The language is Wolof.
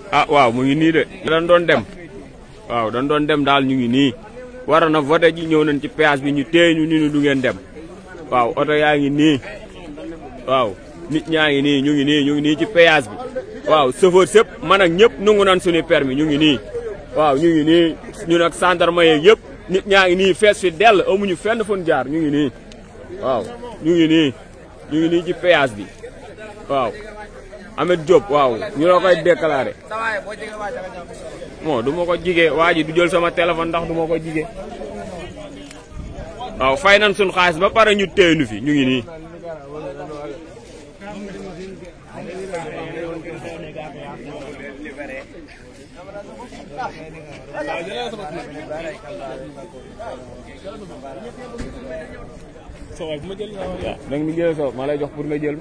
ah waaw mu ngi nii de dañ doon dem waaw dañ doon dem daal ñu ngi nii waroon na voté ji ñëw nañ ci péage bi ñu téye ñu ni ñu du ngeen dem waaw oto yaa ngi nii waaw nit ñaa ngi nii ñu ngi nii ñu ngi nii ci péage bi waaw chauffeur sëpp man ak ñëpp nungu nan suñu permis ñu ngi nii waaw ñu ngi nii ñun ak gendarme yeeg yëpp nit ñaa ngi nii fees fi dell amuñu fenn fun jaar ñu ngi nii waaw ñu ngi nii ñu ngi nii ci péage bi waaw Amet Diop waaw ñu la koy déclaré bon du ma ko jigee waa ji du jël sama téléphone ndax du ma ko jigee waaw fay nañ suñ xaalis ba pare ñu téye nu fi ñu ngi nii soo waay bu ma jël waaw da nga ni jël so ma lay jox pour nga jël